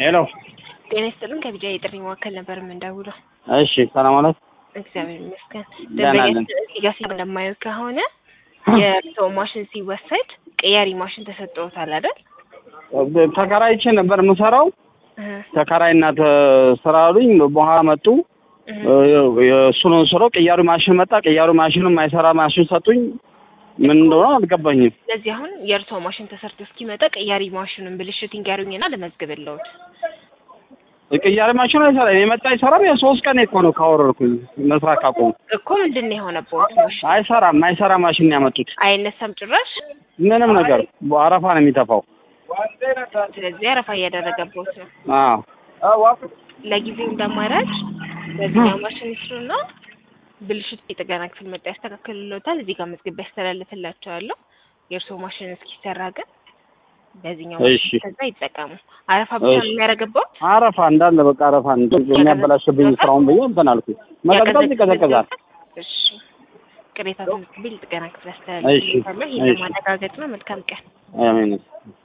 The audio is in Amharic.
ሄሎ ጤና ይስጥልን። ከቢጃ የጥሪ መካከል ነበር የምንደውለው። እሺ ሰላም አለት እግዚአብሔር ይመስገን። ደህና ነን። ደንበኛ እዚህ ጋር ሲል እንደማየው ከሆነ የሰው ማሽን ሲወሰድ ቅያሪ ማሽን ተሰጥቶታል አይደል? ተከራይቼ ነበር የምሰራው እህ ተከራይና ተ- ስራ አሉኝ በኋላ መጡ እህ እሱ ነው ስራው ቅያሪ ማሽን መጣ ቅያሪ ማሽኑ የማይሰራ ማሽን ሰጡኝ ምን እንደሆነ አልገባኝም ስለዚህ አሁን የእርሶ ማሽን ተሰርቶ እስኪመጣ ቅያሪ ማሽኑን ብልሽት ይንገሩኝና ልመዝግብልዎት። ቅያሪ ማሽኑ አይሰራ የመጣ አይሰራም የሶስት ቀን እኮ ነው ካወረድኩኝ መስራት ካቆሙ እኮ ምንድን ነው የሆነበት ማሽን? አይሰራም የማይሰራ ማሽን ነው ያመጡት አይነሳም ጭራሽ። ምንም ነገር አረፋ ነው የሚተፋው ስለዚህ አረፋ እያደረገበት ነው። አዎ ለጊዜው እንደማራጭ በዚህኛው ማሽን ይስሩና ብልሽት የጥገና ክፍል መጣ ያስተካክልልዎታል። እዚህ ጋር መዝግቤ ያስተላልፍላቸዋለሁ። የእርስዎ ማሽን እስኪሰራ ግን በዚህኛው እሺ። ማሽን ከዛ ይጠቀሙ። አረፋ ብቻ ነው እሺ። የሚያደርግበት። አረፋ እንዳለ በቃ አረፋ የሚያበላሽብኝ ስራውን ብዬ እንትን አልኩኝ መቀዝቀዝ ይቀዘቅዛል እሺ። ቅሬታ መዝግቤ ለጥገና ክፍል እሺ፣ ያስተላልፍልዎታለሁ። ይህን እሺ። ለማረጋገጥ ነው። መልካም ቀን። አሜን